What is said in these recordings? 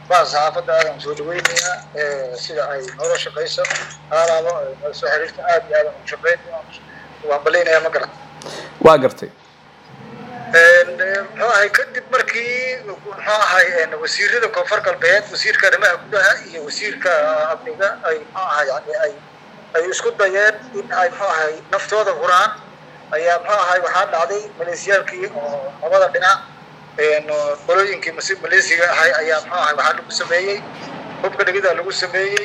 baa saxaafadda aadan soo dhaweynayaa sida ay noola shaqayso haalaaba noola soo xiriirta aad iyo aadan u shaqeyn waan balaynayaa ma garan waa gartay muxuu ahay kadib markii muxuu ahay wasiirada koonfur galbeed wasiirka arrimaha gudaha iyo wasiirka amniga ay muxuu ahay yani ay ay isku dayeen in ay muxuu ahay naftooda huraan ayaa muxuu ahay waxaa dhacday maleesiyaalkii oo labada dhinac qolooyinkii mas maleesiga ahay ayaa muxuu ahay waxaa lagu sameeyey hubka dhigida lagu sameeyey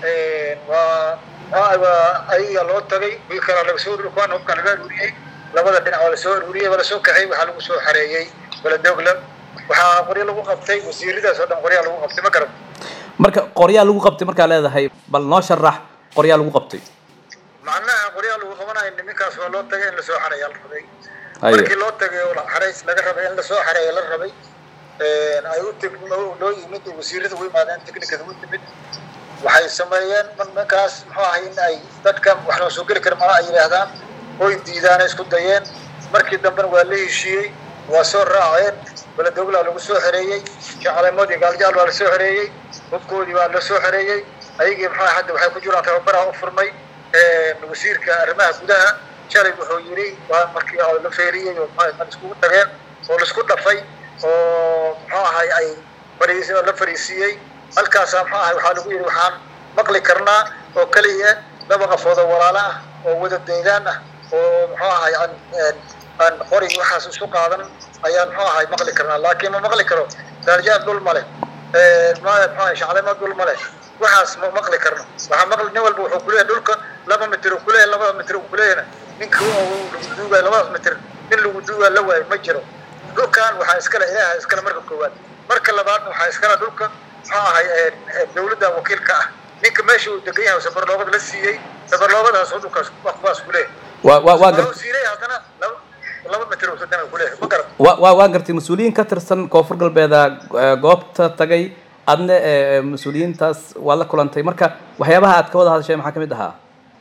waa waa ayaga loo tagay wiil kalaa laga soo kuwan hubka laga aruuriyey labada dhinac waa lasoo aruuriyey waa lasoo kaxay waxaa lagu soo xareeyey baladogla waxaa qoryo lagu qabtay wasiiradaas oo dhan qoryaa lagu qabtay ma garan marka qoryaa lagu qabtay markaa leedahay bal noo sharax qoryaa lagu qabtay macnaha qoryaa lagu qabanayo niminkaas waa loo tagay in lasoo xareeyaa la rabay Haye. markii loo tagay oo xarays laga rabay in lasoo xareeya la rabay ay u teg loo yimid oo wasiirada u yimaadeen technicada u timid waxay sameeyeen nimankaas muxuu ahay in ay dadka wax loo soo geli kara malaha ay yidhaahdaan oy diidaana isku dayeen markii dambena waa la heshiiyey waa soo raaceen baladogla lagu soo xereeyey shacalemood iyo gaaljaal waa lasoo xereeyey hubkoodii waa lasoo xereeyey ayagii muxuu ahay hadda waxay ku jiraan tababaraha u furmay wasiirka arrimaha gudaha shalay wuxuu yidhi waa markii oo la feeriyey oo muxuu ahay dad iskugu tageen oo laisku dhafay oo muxuu ahay ay fariis oo la fariisiiyey halkaasaa muxuu ahay waxaa lagu yidhi waxaan maqli karnaa oo keliya laba qafood oo walaalo ah oo wada deegaan ah oo muxuu ahay aan aan qori waxaas isu qaadan ayaan muxuu ahay maqli karnaa laakiin ma maqli karo darjaal dhul male muxuu ahay shaclema dhul male waxaas ma maqli karno waxaa maqli nin walba wuxuu kuleeyahay dhulka laba mitir uu kuleeyahay labada mitir uu kuleeyahayna ninka lagu duugaayo labadaas mitir nin lagu duugaa la waayo ma jiro dhulkan waxaa iskale ilaaha iskale marka koowaad marka labaadna waxaa iskale dhulka muxuu ahay dawladda wakiilka ah ninka meesha uu degan yahay sabarloobad la siiyey sabarloobadaas oo dhulkaas kuwaas kuleeyahay waa waa waa gar wasiiray haddana laba laba mitir uu sadana kuleeyahay ma garan waa waa waa gartay mas-uuliyiin ka tirsan koonfur galbeeda eh, goobta tagay adna eh, mas-uuliyiintaas waa la kulantay marka waxyaabaha aad ka wada hadashay maxaa kamid ahaa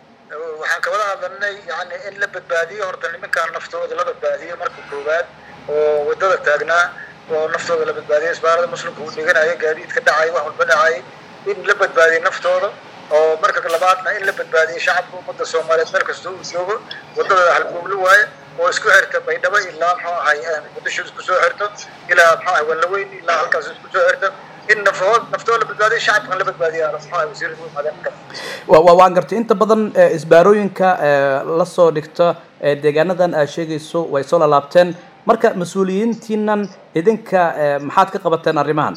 waxaan kawada hadlanay yani in la badbaadiyo horta nimankaan naftooda la badbaadiyo marka koowaad oo wadada taagnaa oo naftooda la badbaadiyo isbaarada muslimka uu dhiganayo gaadiidka dhacay wax walba dhacay in la badbaadiyo naftooda oo marka labaadna in la badbaadiyo shacabka ummadda soomaaliyeed meel kasta uu joogo wadada halgooglo waaye oo isku xirta baydhabo ilaa muxuu ahay muqdisho isku soo xirto ilaa muxuu ahay wallaweyn ilaa halkaas isku soo xirto in nafhood naftooda la badbaadiyo shacabkan la badbaadiyo muxuu ahay wasiirada u imaadeen marka waa waa waan gartay inta badan eh, isbaarooyinka eh, la soo dhigto eh, deegaanadan aad sheegayso way soo lalaabteen marka mas-uuliyiintiinan idinka eh, maxaad ka qabateen arrimahan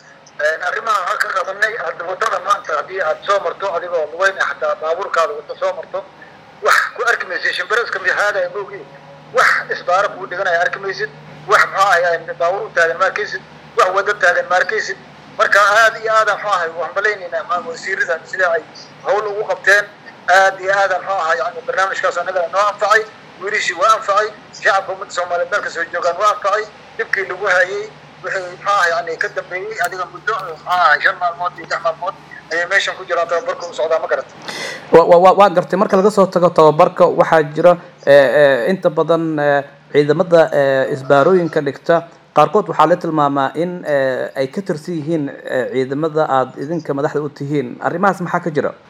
arrimaha waxaan ka qabanay hadda wadada maanta haddii aad soo marto adigoo lugeyn ah hataa baabuurkaada wada soo marto wax ku arki maysid shimbiraska mihaadaya moogi wax isbaaro kuu dhiganaya arki maysid wax muxuu ahay baabuur u taagan ma arkaysid wax wada taagan ma arkaysid marka aad iyo aada muxuu ahay waan malaynaynaa ma- wasiirada sida ay hawl ugu qabteen aad iyo aada muxuu ahay yani barnaamijkaas annagana noo anfacay wiilishii waa anfacay shacabka ummadda soomaaliyeed meel kastoo joogaan waa anfacay dhibkii lagu hayay wixii muxuu ahay yani ka dambeeyey adiga muddo muxuu ahay shan maalmood iyo lix maalmood ayay meeshan ku jiraan tababarka u socdaa ma garata wa wa wa- waa gartay marka laga soo tago tababarka waxaa jira eh, eh, inta badan eh, ciidamada eh, isbaarooyinka dhigta qaarkood waxaa la tilmaamaa in eh, ay ka tirsan yihiin eh, ciidamada aad idinka madaxda u tihiin arrimahaas maxaa ka jira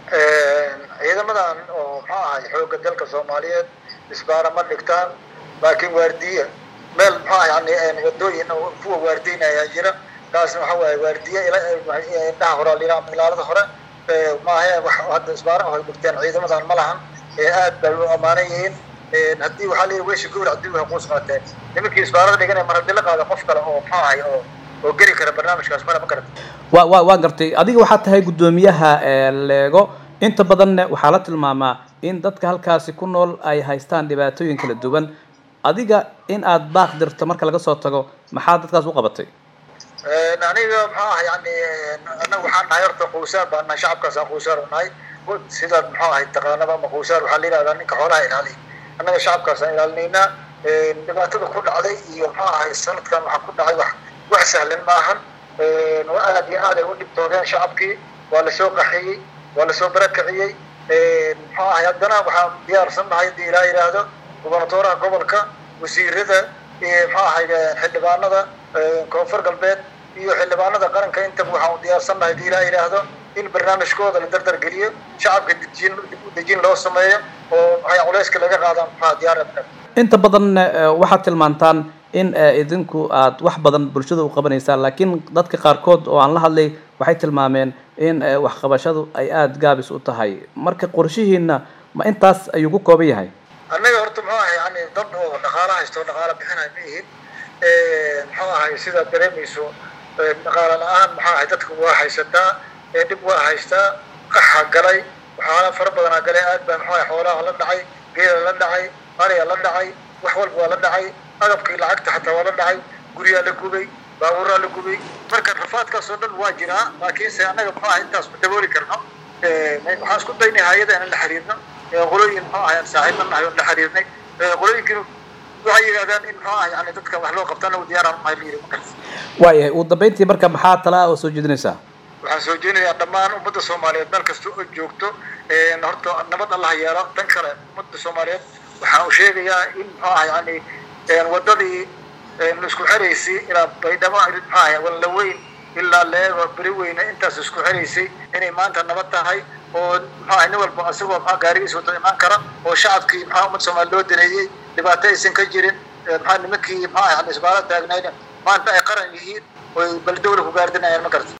ciidamadan oo muxuu ahay xoogga dalka soomaaliyeed isbaara ma dhigtaan laakiin waardiye meel muxuu ahay yani wadooyin oo kuwa waardiynaya jira kaasna waxa waaye waardiye ila- indhaha hore la yidhaha ilaalada hore Eh, maahe wax hadda isbaara oo ay dhigteen ciidamadan ma lahan Eh, aad bay u ammaanan yihiin Eh, haddii waxaa la yidhi weysha gowrac dib way quus qaateen nimankii isbaarada dhiganaya mar haddii la qaado qof kale oo muxuu ahay oo oo geli kara barnaamijkaas male ma garata waa waa waa gartay adiga waxaa tahay guddoomiyaha eh, leego inta badanna waxaa la tilmaamaa in dadka halkaasi ku nool ay haystaan dhibaatooyin kala duwan adiga in aad baaq dirto marka laga soo tago maxaa dadkaas u qabatay aniga muxuu ahay yani anaga waxaan nahay horta quusaar baan nahay shacabkaasaan quusaar u nahay sidaad muxuu ahay taqaanaba ama quusaar waxaa la yidhahdaa ninka xoolaha ilaaliya annaga shacabkaasaan ilaalinaynaa dhibaatada ku dhacday iyo muxuu ahay sanadkan waxaa ku dhacay wax wax sahlan maahan waa aad iyo aad ay u dhibtoodeen shacabkii waa lasoo qaxiyey waa lasoo barakiciyey muxuu ahay haddana waxaan diyaarsan nahay haddii ilaa yidhaahdo gubernatooraha gobolka wasiirada iyo muxuu ahay xildhibaanada koonfur galbeed iyo xildhibaanada qaranka intaba waxaan u diyaarsannahay hadii ilaa yidhaahdo in barnaamijkooda la dardar geliyo shacabka dejin dib u dejin loo sameeyo oo maxay culeyska laga qaadaan maxaa diyaar inta badan waxaad tilmaantaan in idinku aad wax badan bulshada u qabanaysaan laakiin dadka qaarkood oo aan la hadlay waxay tilmaameen in waxqabashadu ay aada gaabis u tahay marka qorshihiina ma intaas ayuu ku kooban yahay annaga horta muxuu ahay yani dad oo dhaqaalo haysto dhaqaalo bixinay ma ihin muxuu ahay sidaad dareemayso dhaqaalo la-aan maxaa ahay dadka waa haysataa dhib waa haystaa qaxa galay waxaala fara badanaa galay aad baa muxuu ahay xoolaha la dhacay geela la dhacay ariga la dhacay wax walba waa la dhacay agabkii lacagta xataa waa la dhacay guryaa la gubay baabuuraa la gubay marka rafaadkaas oo dhan waa jiraa laakiinse annaga muxuu ahay intaas ma dabooli karno waxaan isku daynay hay-ada inaan la xiriirno qolooyin muxuu ahay aan saaxiibna nahay oon la xiriirnay qolooyinkii waxay yidhahdaan in muxuu ahay yani dadka wax loo qabtana u diyaaraan mahay la yidhi markaas waayahay ugu dambeyntii marka maxaa tala oo soo jeedinaysaa waxaan soo jeedinayaa dhammaan ummadda soomaaliyeed meel kasta oo joogto horta nabad allah yeelo tan kale ummadda soomaaliyeed waxaan u sheegayaa in muxuu ahay yani wadadii isku xeraysay ilaa baydhabo muxuu ahay wallaweyn ilaa leego beri weyne intaas isku xeraysay inay maanta nabad tahay oo muxuu ahay nin walba isagoo muxuu gaarigiis wado imaan kara oo shacabkii muxuu ummadda soomaaliya loo daneeyey dhibaato aysan ka jirin muxuu nimankii muxuu ahay yani isbaalo taagnayna maanta ay qaran yihiin oy bal dawla ku gaardinayaan ma garta